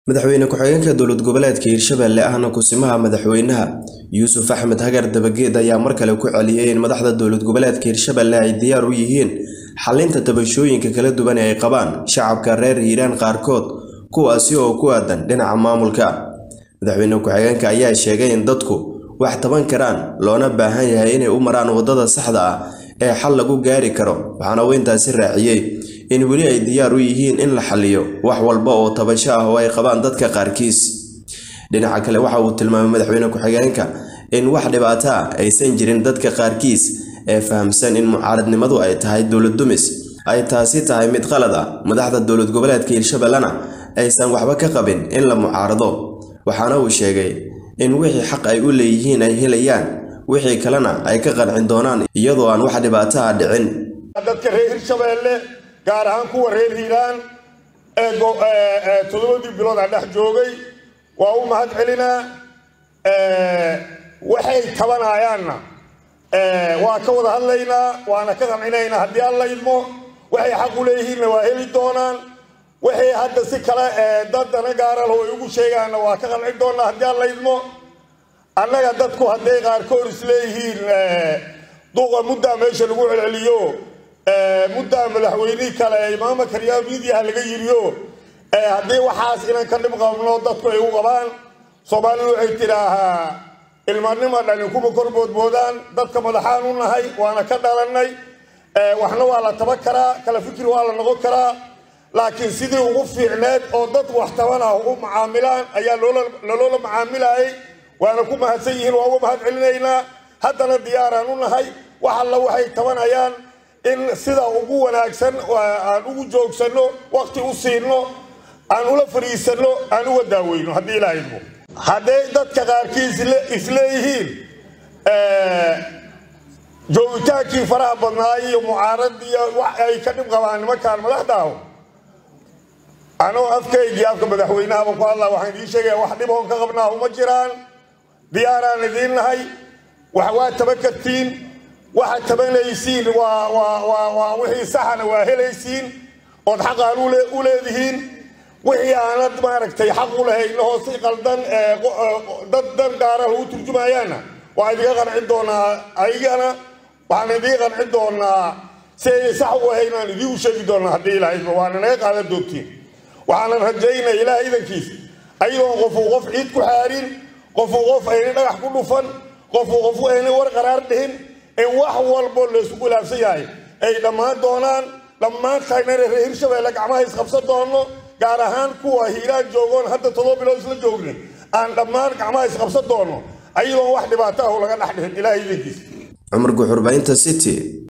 madaxweyne ku-xigeenka dowlad goboleedka hiirshabelle ahna kusimaha madaxweynaha yuusuf axmed hagar dabageed ayaa mar kale ku celiyey in madaxda dowlad goboleedka hiirshabelle ay diyaar u yihiin xalinta tabashooyinka kala duwan ee ay qabaan shacabka reer hiiraan qaarkood kuwaasi oo ku aadan dhinaca maamulka madaxweyne ku-xigeenka ayaa sheegay in dadku wax taban karaan loona baahan yahay inay u maraan waddada saxda ah ee xal lagu gaari karo waxaana uu intaasi raaciyey in weli ay diyaar u yihiin in la xaliyo wax walba oo tabasho ah oo ay qabaan dadka qaarkiis dhinaca kale waxa uu tilmaamay madaxweyne ku-xigeenka in wax dhibaato ah aysan jirin dadka qaarkiis ee fahamsan in mucaaradnimadu ay tahay dowlad dumis ay taasi tahay mid qalad ah madaxda dowlad goboleedka hiirshabellena aysan waxba ka qabin in la mucaarado waxaana uu sheegay in wixii xaq ay u leeyihiin ay helayaan wixii kalena ay ka qancin doonaan iyadoo aan wax dhibaato ah dhicin dadka reer hirshabeelle gaar ahaan kuwa reer hiiraan ee toddobadii bilood aan dhex joogay waa u mahad celinaa waxay tabanayaanna waa ka wada hadlaynaa waana ka qancinaynaa haddii alla idmo waxay xaq u leeyihiinna waa heli doonaan waxay hadda si kale dadana gaaralo ay ugu sheegaanna waa ka qancin doonaa haddii alla idmo annaga dadku hadday qaarkood is leeyihiin duqa muddaa meesha lagu celceliyo muddaa madaxweynihii kale ee imaama karyaa miidiyaha laga yiriyo haddii waxaas inaan ka dhib qabno dadku ay u qabaan soomaalidu waxay tidhaahaa ilmanima dhani kuma kor boodboodaan dadka madaxaan u nahay waana ka dhalannay waxna waa la taban karaa kala fikir waa la noqon karaa laakiin sidii ugu fiicneed oo dad wax taban ah u macaamilaan ayaa loloola macaamilayay waana ku mahadsan yihiin waa uga mahad celinaynaa haddana diyaaraan u nahay wax alla waxay tabanayaan in sida ugu wanaagsan aan ugu joogsanno wakti u siinno aan ula fadhiisanno aan uga daaweyno haddii ilaa idmo hadday dadka qaarkiis isleeyihiin joogitaankii faraha badnaa iyo mucaaradii wax ay ka dhib qabaan nimankaan madaxdaaho anoo afkaygii afka madaxweynahaba ku hadlaa waxaan idiin sheegaya wax dhiboon ka qabnaahu ma jiraan diyaaraan idiin nahay wax waa taban kartiin waxaad tabanaysiin waa wixii saxana waa helaysiin ood xaqaan u leedihiin wixii aanad maaragtay xaq u lahaynahoo si qaldan dad dan gaara lagu turjumayaanna waa idiga qancin doonaa ayagana waxaan idiga qancin doonaa si ay sax u ahaynaan idiigu sheegi doonaa haddii ilaahayba waana naga qaadan doogtiin waxaanan rajaynaya ilaah idankiisa ayadoon qofuu qof ciid ku xaarin qofuu qof ayna dhagax ku dhufan qofuu qofu ayna war qaraar dhihin in wax walbo laysku khilaafsan yahay ay dhammaan doonaan dhammaan tagnana reer hirshabeelle gacmaha isqabsan doono gaar ahaan kuwa hiiraan joogoon hadda todoba bilood isla joognay aan dhammaan gacmaha isqabsan doono ayadoon wax dhibaato ah laga dhex dhihin ilaah idankiisa cumar guxurbaynta city